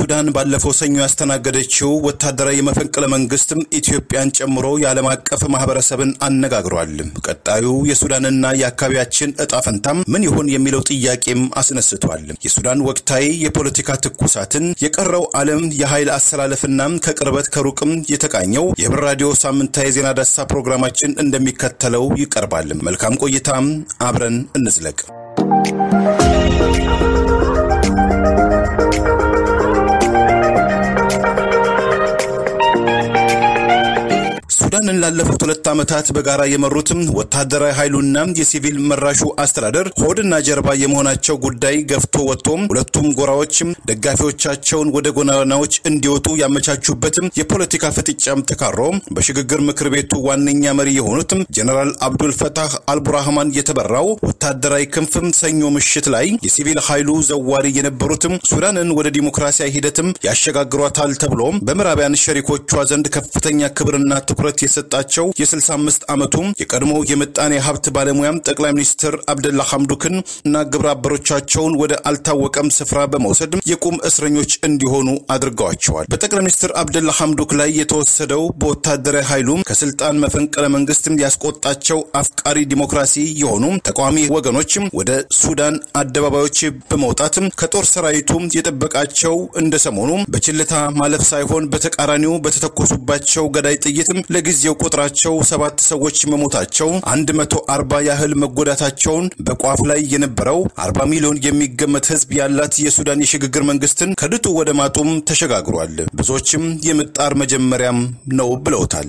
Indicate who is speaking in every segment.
Speaker 1: ሱዳን ባለፈው ሰኞ ያስተናገደችው ወታደራዊ የመፈንቅለ መንግስትም ኢትዮጵያን ጨምሮ የዓለም አቀፍ ማህበረሰብን አነጋግሯል። ቀጣዩ የሱዳንና የአካባቢያችን እጣ ፈንታም ምን ይሆን የሚለው ጥያቄም አስነስቷል። የሱዳን ወቅታዊ የፖለቲካ ትኩሳትን የቀረው ዓለም የኃይል አሰላለፍና ከቅርበት ከሩቅም የተቃኘው የህብር ራዲዮ ሳምንታዊ የዜና ዳሰሳ ፕሮግራማችን እንደሚከተለው ይቀርባል። መልካም ቆይታም፣ አብረን እንዝለቅ። ሱዳንን ላለፉት ሁለት ዓመታት በጋራ የመሩትም ወታደራዊ ኃይሉና የሲቪል መራሹ አስተዳደር ሆድና ጀርባ የመሆናቸው ጉዳይ ገፍቶ ወጥቶም ሁለቱም ጎራዎችም ደጋፊዎቻቸውን ወደ ጎዳናዎች እንዲወጡ ያመቻቹበትም የፖለቲካ ፍጥጫም ተካሮ በሽግግር ምክር ቤቱ ዋነኛ መሪ የሆኑትም ጀነራል አብዱል ፈታህ አልቡርሃማን የተበራው ወታደራዊ ክንፍም ሰኞ ምሽት ላይ የሲቪል ኃይሉ ዘዋሪ የነበሩትም ሱዳንን ወደ ዲሞክራሲያዊ ሂደትም ያሸጋግሯታል ተብሎ በምዕራባውያን ሸሪኮቿ ዘንድ ከፍተኛ ክብርና ትኩረት የሰጣቸው የ65 ዓመቱ የቀድሞ የምጣኔ ሀብት ባለሙያም ጠቅላይ ሚኒስትር አብደላ ሐምዱክን እና ግብረ አበሮቻቸውን ወደ አልታወቀም ስፍራ በመውሰድ የቁም እስረኞች እንዲሆኑ አድርገዋቸዋል። በጠቅላይ ሚኒስትር አብደላ ሐምዱክ ላይ የተወሰደው በወታደራዊ ኃይሉ ከስልጣን መፈንቅለ መንግስትም ያስቆጣቸው አፍቃሪ ዲሞክራሲ የሆኑ ተቃዋሚ ወገኖችም ወደ ሱዳን አደባባዮች በመውጣትም ከጦር ሰራዊቱ የጠበቃቸው እንደ ሰሞኑ በችልታ ማለፍ ሳይሆን በተቃራኒው በተተኮሱባቸው ገዳይ ጥይትም ለጊዜው ቁጥራቸው ሰባት ሰዎች መሞታቸው አንድ መቶ አርባ ያህል መጎዳታቸውን በቋፍ ላይ የነበረው አርባ ሚሊዮን የሚገመት ህዝብ ያላት የሱዳን የሽግግር መንግስትን ከድጡ ወደ ማጡም ተሸጋግሯል። ብዙዎችም የምጣር መጀመሪያም ነው ብለውታል።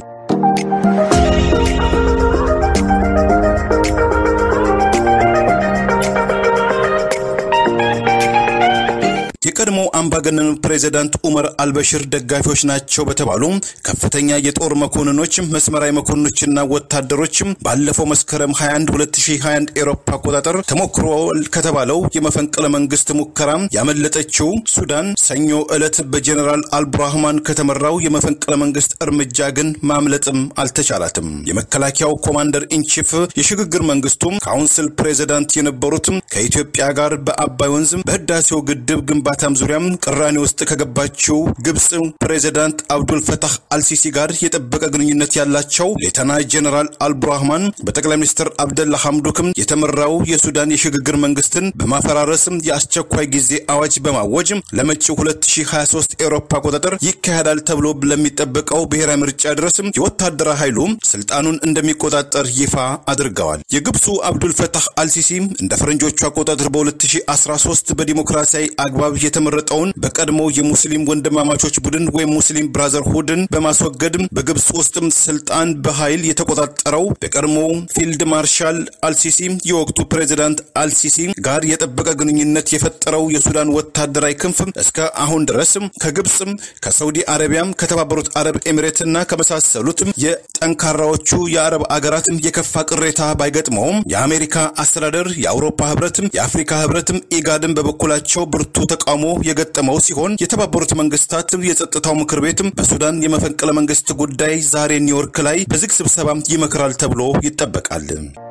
Speaker 1: የቀድሞ አምባገነኑ ፕሬዚዳንት ኡመር አልበሽር ደጋፊዎች ናቸው በተባሉ ከፍተኛ የጦር መኮንኖች፣ መስመራዊ መኮንኖችና ወታደሮችም ባለፈው መስከረም 21 2021 ኤሮፓ አቆጣጠር ተሞክሯል ከተባለው የመፈንቅለ መንግስት ሙከራ ያመለጠችው ሱዳን ሰኞ ዕለት በጀኔራል አልቡርሃማን ከተመራው የመፈንቅለ መንግስት እርምጃ ግን ማምለጥም አልተቻላትም። የመከላከያው ኮማንደር ኢንቺፍ የሽግግር መንግስቱም ካውንስል ፕሬዚዳንት የነበሩትም ከኢትዮጵያ ጋር በአባይ ወንዝም በህዳሴው ግድብ ግንባታ በማለታም ዙሪያም ቅራኔ ውስጥ ከገባችው ግብፅ ፕሬዚዳንት አብዱል ፈታህ አልሲሲ ጋር የጠበቀ ግንኙነት ያላቸው ሌተና ጀነራል አልቡርሃማን በጠቅላይ ሚኒስትር አብደላ ሐምዱክም የተመራው የሱዳን የሽግግር መንግስትን በማፈራረስም የአስቸኳይ ጊዜ አዋጅ በማወጅ ለመጪው 2023 ኤሮፓ አቆጣጠር ይካሄዳል ተብሎ ለሚጠበቀው ብሔራዊ ምርጫ ድረስም የወታደራዊ ኃይሉ ስልጣኑን እንደሚቆጣጠር ይፋ አድርገዋል። የግብፁ አብዱል ፈታህ አልሲሲ እንደ ፈረንጆቹ አቆጣጠር በ2013 በዲሞክራሲያዊ አግባብ የተመረጠውን በቀድሞ የሙስሊም ወንድማማቾች ቡድን ወይም ሙስሊም ብራዘርሁድን በማስወገድ በግብፅ ውስጥም ስልጣን በኃይል የተቆጣጠረው በቀድሞ ፊልድ ማርሻል አልሲሲ የወቅቱ ፕሬዚዳንት አልሲሲ ጋር የጠበቀ ግንኙነት የፈጠረው የሱዳን ወታደራዊ ክንፍ እስከ አሁን ድረስ ከግብፅም ከሳውዲ አረቢያም ከተባበሩት አረብ ኤሚሬትና ከመሳሰሉትም የጠንካራዎቹ የአረብ አገራትም የከፋ ቅሬታ ባይገጥመውም የአሜሪካ አስተዳደር የአውሮፓ ህብረትም የአፍሪካ ህብረትም ኢጋድን በበኩላቸው ብርቱ ተቃውሞ የገጠመው ሲሆን የተባበሩት መንግስታት የጸጥታው ምክር ቤትም በሱዳን የመፈንቅለ መንግስት ጉዳይ ዛሬ ኒውዮርክ ላይ በዝግ ስብሰባ ይመክራል ተብሎ ይጠበቃል።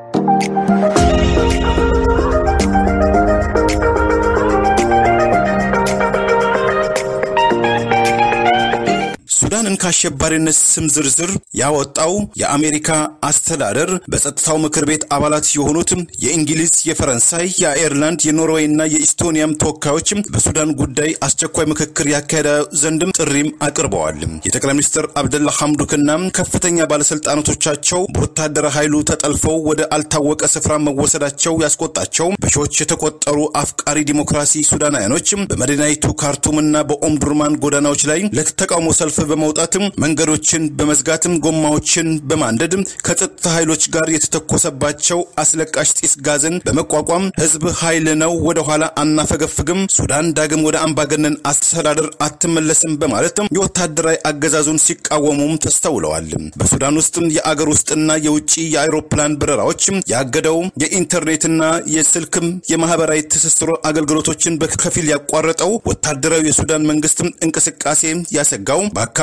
Speaker 1: ሱዳንን ከአሸባሪነት ስም ዝርዝር ያወጣው የአሜሪካ አስተዳደር በጸጥታው ምክር ቤት አባላት የሆኑትም የእንግሊዝ፣ የፈረንሳይ፣ የአየርላንድ፣ የኖርዌይ እና የኢስቶኒያም ተወካዮችም በሱዳን ጉዳይ አስቸኳይ ምክክር ያካሄደ ዘንድም ጥሪም አቅርበዋል። የጠቅላይ ሚኒስትር አብደላ ሐምዱክና ከፍተኛ ባለስልጣናቶቻቸው በወታደራዊ ኃይሉ ተጠልፈው ወደ አልታወቀ ስፍራ መወሰዳቸው ያስቆጣቸው በሺዎች የተቆጠሩ አፍቃሪ ዲሞክራሲ ሱዳናውያኖችም በመዲናይቱ ካርቱምና በኦምዱርማን ጎዳናዎች ላይ ለተቃውሞ ሰልፍ በመውጣትም መንገዶችን በመዝጋትም ጎማዎችን በማንደድም ከጸጥታ ኃይሎች ጋር የተተኮሰባቸው አስለቃሽ ጢስ ጋዝን በመቋቋም ህዝብ ኃይል ነው፣ ወደ ኋላ አናፈገፍግም፣ ሱዳን ዳግም ወደ አምባገነን አስተዳደር አትመለስም በማለትም የወታደራዊ አገዛዙን ሲቃወሙም ተስተውለዋል። በሱዳን ውስጥም የአገር ውስጥና የውጭ የአውሮፕላን በረራዎችም ያገደው የኢንተርኔትና የስልክም የማህበራዊ ትስስር አገልግሎቶችን በከፊል ያቋረጠው ወታደራዊ የሱዳን መንግስትም እንቅስቃሴ ያሰጋው በአካባቢ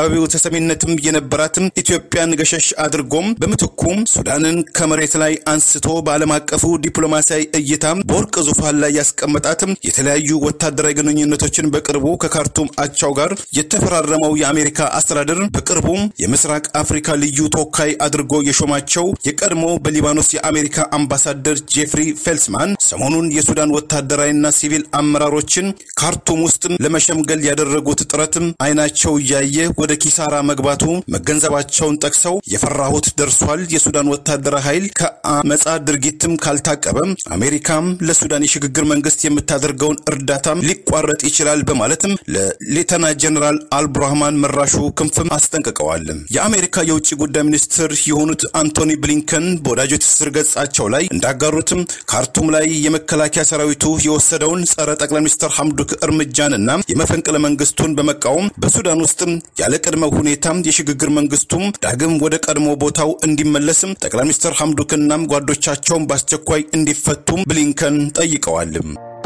Speaker 1: በአካባቢው ተሰሚነትም የነበራትም ኢትዮጵያን ገሸሽ አድርጎም በምትኩም ሱዳንን ከመሬት ላይ አንስቶ በዓለም አቀፉ ዲፕሎማሲያዊ እይታ በወርቅ ዙፋን ላይ ያስቀመጣትም የተለያዩ ወታደራዊ ግንኙነቶችን በቅርቡ ከካርቱም አቻው ጋር የተፈራረመው የአሜሪካ አስተዳደር በቅርቡ የምስራቅ አፍሪካ ልዩ ተወካይ አድርጎ የሾማቸው የቀድሞ በሊባኖስ የአሜሪካ አምባሳደር ጄፍሪ ፌልስማን ሰሞኑን የሱዳን ወታደራዊና ሲቪል አመራሮችን ካርቱም ውስጥ ለመሸምገል ያደረጉት ጥረትም አይናቸው እያየ ወደ ኪሳራ መግባቱ መገንዘባቸውን ጠቅሰው የፈራሁት ደርሷል። የሱዳን ወታደራዊ ኃይል ከአመፃ ድርጊትም ካልታቀበም አሜሪካም ለሱዳን የሽግግር መንግስት የምታደርገውን እርዳታም ሊቋረጥ ይችላል በማለትም ለሌተና ጀነራል አልብራህማን መራሹ ክንፍም አስጠንቅቀዋል። የአሜሪካ የውጭ ጉዳይ ሚኒስትር የሆኑት አንቶኒ ብሊንከን በወዳጆ ትስስር ገጻቸው ላይ እንዳጋሩትም ካርቱም ላይ የመከላከያ ሰራዊቱ የወሰደውን ጸረ ጠቅላይ ሚኒስትር ሐምዱክ እርምጃንና የመፈንቅለ መንግስቱን በመቃወም በሱዳን ውስጥም ያለ ቅድመ ሁኔታም የሽግግር መንግስቱም ዳግም ወደ ቀድሞ ቦታው እንዲመለስም ጠቅላይ ሚኒስትር ሐምዱክና ጓዶቻቸውን በአስቸኳይ እንዲፈቱም ብሊንከን ጠይቀዋል።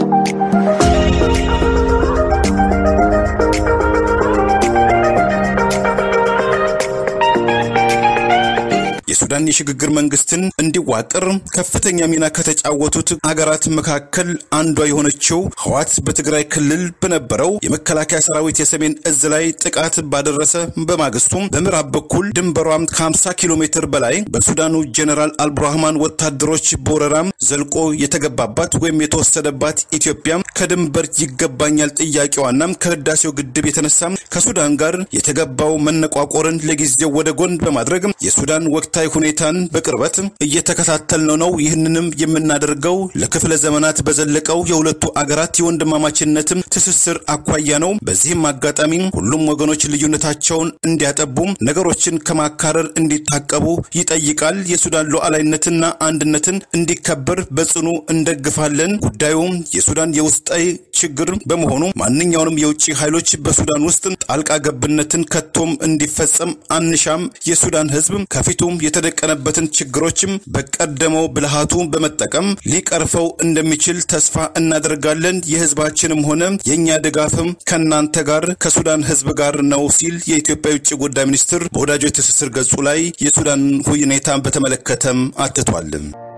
Speaker 1: የሱዳን የሽግግር መንግስትን እንዲዋቅር ከፍተኛ ሚና ከተጫወቱት አገራት መካከል አንዷ የሆነችው ህዋት በትግራይ ክልል በነበረው የመከላከያ ሰራዊት የሰሜን እዝ ላይ ጥቃት ባደረሰ በማግስቱም በምዕራብ በኩል ድንበሯም ከ50 ኪሎ ሜትር በላይ በሱዳኑ ጀኔራል አልብራህማን ወታደሮች በወረራም ዘልቆ የተገባባት ወይም የተወሰደባት ኢትዮጵያ ከድንበር ይገባኛል ጥያቄዋና ከህዳሴው ግድብ የተነሳ ከሱዳን ጋር የተገባው መነቋቆርን ለጊዜው ወደ ጎን በማድረግ የሱዳን ወቅታዊ ሁኔታን በቅርበት እየተከታተልነው ነው። ይህንንም የምናደርገው ለክፍለ ዘመናት በዘለቀው የሁለቱ አገራት የወንድማማችነትም ትስስር አኳያ ነው። በዚህም አጋጣሚ ሁሉም ወገኖች ልዩነታቸውን እንዲያጠቡ፣ ነገሮችን ከማካረር እንዲታቀቡ ይጠይቃል። የሱዳን ሉዓላዊነትና አንድነትን እንዲከበር በጽኑ እንደግፋለን። ጉዳዩም የሱዳን የውስጣዊ ችግር በመሆኑ ማንኛውንም የውጭ ኃይሎች በሱዳን ውስጥ ጣልቃ ገብነትን ከቶም እንዲፈጸም አንሻም። የሱዳን ህዝብ ከፊቱም የተደቀነበትን ችግሮችም በቀደመው ብልሃቱ በመጠቀም ሊቀርፈው እንደሚችል ተስፋ እናደርጋለን። የህዝባችንም ሆነ የእኛ ድጋፍም ከእናንተ ጋር ከሱዳን ህዝብ ጋር ነው ሲል የኢትዮጵያ የውጭ ጉዳይ ሚኒስትር በወዳጆች ትስስር ገጹ ላይ የሱዳን ሁኔታን በተመለከተም አትቷል።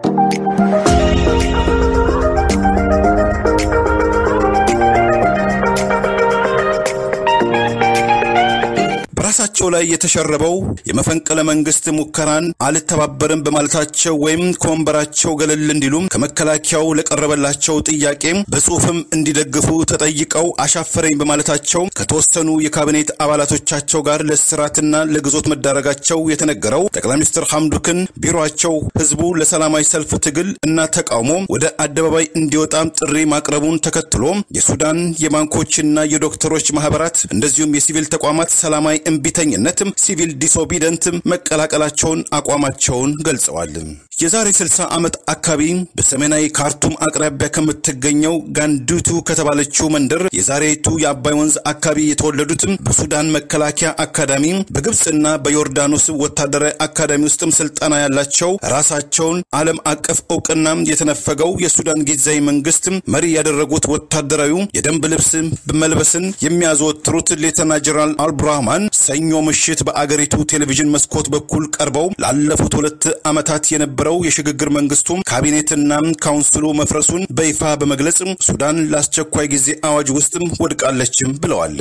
Speaker 1: በራሳቸው ላይ የተሸረበው የመፈንቅለ መንግስት ሙከራን አልተባበርም በማለታቸው ወይም ከወንበራቸው ገለል እንዲሉም ከመከላከያው ለቀረበላቸው ጥያቄ በጽሁፍም እንዲደግፉ ተጠይቀው አሻፈረኝ በማለታቸው ከተወሰኑ የካቢኔት አባላቶቻቸው ጋር ለስራትና ለግዞት መዳረጋቸው የተነገረው ጠቅላይ ሚኒስትር ሐምዱክን ቢሮቸው ህዝቡ ለሰላማዊ ሰልፍ ትግል እና ተቃውሞ ወደ አደባባይ እንዲወጣም ጥሪ ማቅረቡን ተከትሎ የሱዳን የባንኮችና የዶክተሮች ማህበራት እንደዚሁም የሲቪል ተቋማት ሰላማዊ እምቢተኝነትም ሲቪል ዲስኦቢደንት መቀላቀላቸውን አቋማቸውን ገልጸዋል። የዛሬ 60 ዓመት አካባቢ በሰሜናዊ ካርቱም አቅራቢያ ከምትገኘው ጋንዱቱ ከተባለችው መንደር የዛሬቱ የአባይ ወንዝ አካባቢ የተወለዱትም በሱዳን መከላከያ አካዳሚ በግብፅና በዮርዳኖስ ወታደራዊ አካዳሚ ውስጥም ስልጠና ያላቸው ራሳቸውን ዓለም አቀፍ እውቅና የተነፈገው የሱዳን ጊዜያዊ መንግስት መሪ ያደረጉት ወታደራዊ የደንብ ልብስ መልበስን የሚያዘወትሩት ሌተና ጀነራል አልብራህማን ሰኞ ምሽት በአገሪቱ ቴሌቪዥን መስኮት በኩል ቀርበው ላለፉት ሁለት ዓመታት የነበረው የሽግግር መንግስቱም ካቢኔትና ካውንስሉ መፍረሱን በይፋ በመግለጽ ሱዳን ለአስቸኳይ ጊዜ አዋጅ ውስጥም ወድቃለችም ብለዋል።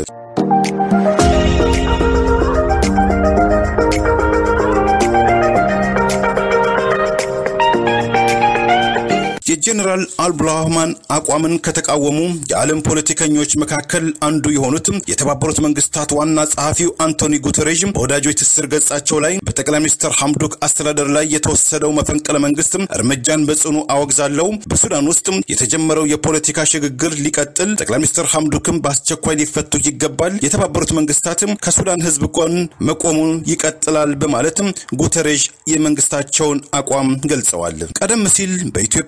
Speaker 1: የጀኔራል አልብራህማን አቋምን ከተቃወሙ የዓለም ፖለቲከኞች መካከል አንዱ የሆኑት የተባበሩት መንግስታት ዋና ጸሐፊው አንቶኒ ጉተሬዥ በወዳጆች ትስስር ገጻቸው ላይ በጠቅላይ ሚኒስትር ሐምዱክ አስተዳደር ላይ የተወሰደው መፈንቅለ መንግስት እርምጃን በጽኑ አወግዛለሁ። በሱዳን ውስጥ የተጀመረው የፖለቲካ ሽግግር ሊቀጥል፣ ጠቅላይ ሚኒስትር ሐምዱክም በአስቸኳይ ሊፈቱ ይገባል። የተባበሩት መንግስታትም ከሱዳን ህዝብ ጎን መቆሙን ይቀጥላል በማለትም ጉተሬዥ የመንግስታቸውን አቋም ገልጸዋል። ቀደም ሲል በኢትዮጵያው የህዳሴ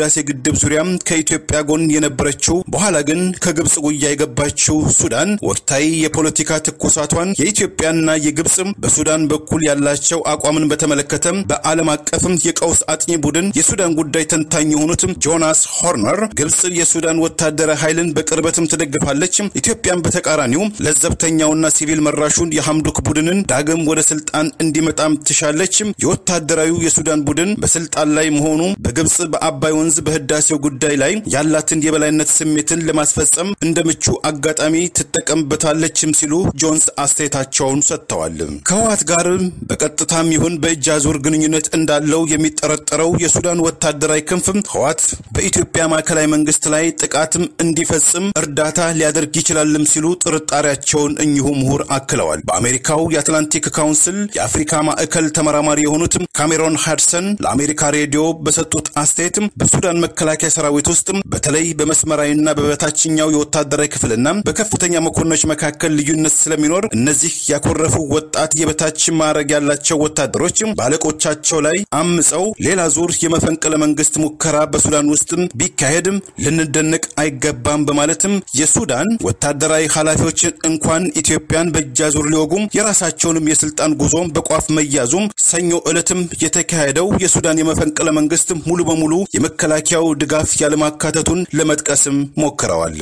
Speaker 1: በህዳሴ ግድብ ዙሪያ ከኢትዮጵያ ጎን የነበረችው በኋላ ግን ከግብፅ ጉያ የገባችው ሱዳን ወቅታዊ የፖለቲካ ትኩሳቷን የኢትዮጵያና የግብፅ በሱዳን በኩል ያላቸው አቋምን በተመለከተ በዓለም አቀፍም የቀውስ አጥኚ ቡድን የሱዳን ጉዳይ ተንታኝ የሆኑት ጆናስ ሆርነር ግብፅ የሱዳን ወታደራዊ ኃይልን በቅርበትም ትደግፋለች፣ ኢትዮጵያን በተቃራኒው ለዘብተኛውና ሲቪል መራሹን የሐምዱክ ቡድንን ዳግም ወደ ስልጣን እንዲመጣም ትሻለች። የወታደራዊ የሱዳን ቡድን በስልጣን ላይ መሆኑ በግብፅ በአባይ ወንዝ በህዳሴው ጉዳይ ላይ ያላትን የበላይነት ስሜትን ለማስፈጸም እንደ ምቹ አጋጣሚ ትጠቀምበታለችም ሲሉ ጆንስ አስተያየታቸውን ሰጥተዋል። ከህወሓት ጋር በቀጥታም ይሁን በእጅ አዙር ግንኙነት እንዳለው የሚጠረጠረው የሱዳን ወታደራዊ ክንፍ ህወሓት በኢትዮጵያ ማዕከላዊ መንግስት ላይ ጥቃትም እንዲፈጽም እርዳታ ሊያደርግ ይችላልም ሲሉ ጥርጣሬያቸውን እኚሁ ምሁር አክለዋል። በአሜሪካው የአትላንቲክ ካውንስል የአፍሪካ ማዕከል ተመራማሪ የሆኑት ካሜሮን ሃድሰን ለአሜሪካ ሬዲዮ በሰጡት አስተያየት በሱዳን መከላከያ ሰራዊት ውስጥ በተለይ በመስመራዊና በበታችኛው የወታደራዊ ክፍልና በከፍተኛ መኮንኖች መካከል ልዩነት ስለሚኖር እነዚህ ያኮረፉ ወጣት የበታች ማዕረግ ያላቸው ወታደሮች በአለቆቻቸው ላይ አምፀው ሌላ ዙር የመፈንቅለ መንግስት ሙከራ በሱዳን ውስጥ ቢካሄድም ልንደነቅ አይገባም በማለትም የሱዳን ወታደራዊ ኃላፊዎችን እንኳን ኢትዮጵያን በእጅ አዙር ሊወጉም የራሳቸውንም የስልጣን ጉዞ በቋፍ መያዙም ሰኞ ዕለትም የተካሄደው የሱዳን የመፈንቅለ መንግስት ሙሉ በሙሉ የመከላከያው ድጋፍ ያለማካተቱን ለመጥቀስም ሞክረዋል።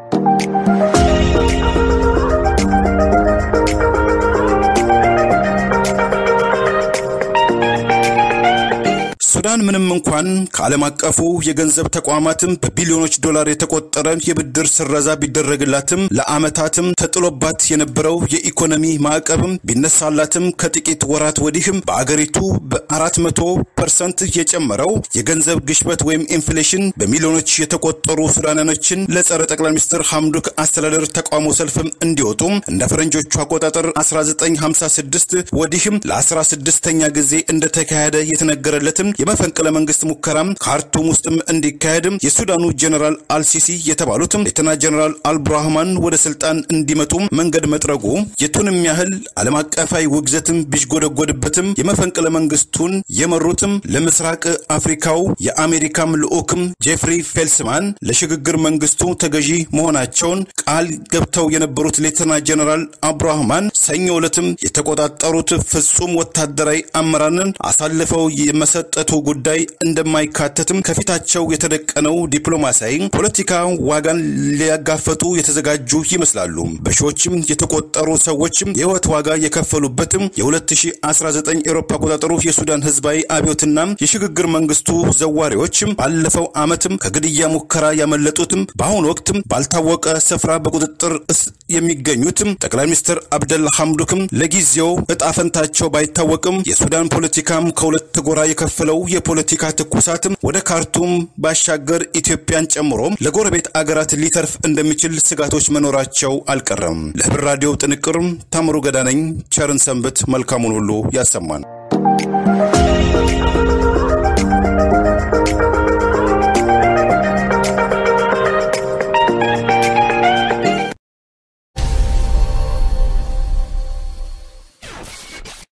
Speaker 1: ሱዳን ምንም እንኳን ከዓለም አቀፉ የገንዘብ ተቋማትም በቢሊዮኖች ዶላር የተቆጠረ የብድር ስረዛ ቢደረግላትም ለዓመታትም ተጥሎባት የነበረው የኢኮኖሚ ማዕቀብም ቢነሳላትም ከጥቂት ወራት ወዲህም በአገሪቱ በአራት መቶ ፐርሰንት የጨመረው የገንዘብ ግሽበት ወይም ኢንፍሌሽን በሚሊዮኖች የተቆጠሩ ሱዳናኖችን ለጸረ ጠቅላይ ሚኒስትር ሐምዱክ አስተዳደር ተቃውሞ ሰልፍም እንዲወጡ እንደ ፈረንጆቹ አቆጣጠር 1956 ወዲህም ለ16ኛ ጊዜ እንደተካሄደ የተነገረለትም የመፈንቅለ መንግስት ሙከራም ካርቱም ውስጥም እንዲካሄድም የሱዳኑ ጀኔራል አልሲሲ የተባሉትም ሌተና ጀኔራል አልብራህማን ወደ ስልጣን እንዲመጡም መንገድ መጥረጉ የቱንም ያህል ዓለም አቀፋዊ ውግዘትም ቢዥጎደጎድበትም የመፈንቅለ መንግስቱን የመሩትም ለምስራቅ አፍሪካው የአሜሪካም ልዑክም ጄፍሪ ፌልስማን ለሽግግር መንግስቱ ተገዢ መሆናቸውን ቃል ገብተው የነበሩት ሌተና ጀኔራል አብራህማን ሰኞ ዕለትም የተቆጣጠሩት ፍጹም ወታደራዊ አመራርን አሳልፈው የመሰጠቱ ጉዳይ እንደማይካተትም ከፊታቸው የተደቀነው ዲፕሎማሲያዊ ፖለቲካ ዋጋን ሊያጋፈጡ የተዘጋጁ ይመስላሉ። በሺዎችም የተቆጠሩ ሰዎችም የህይወት ዋጋ የከፈሉበትም የ2019 ኤሮፓ አቆጣጠሩ የሱዳን ህዝባዊ አብዮትና የሽግግር መንግስቱ ዘዋሪዎችም ባለፈው ዓመትም ከግድያ ሙከራ ያመለጡትም በአሁኑ ወቅትም ባልታወቀ ስፍራ በቁጥጥር የሚገኙትም ጠቅላይ ሚኒስትር አብደላ ሐምዱክም ለጊዜው እጣፈንታቸው ባይታወቅም የሱዳን ፖለቲካም ከሁለት ጎራ የከፈለው የፖለቲካ ትኩሳትም ወደ ካርቱም ባሻገር ኢትዮጵያን ጨምሮ ለጎረቤት አገራት ሊተርፍ እንደሚችል ስጋቶች መኖራቸው አልቀረም። ለህብር ራዲዮ ጥንቅር ታምሩ ገዳነኝ ቸርን ሰንብት። መልካሙን ሁሉ ያሰማን።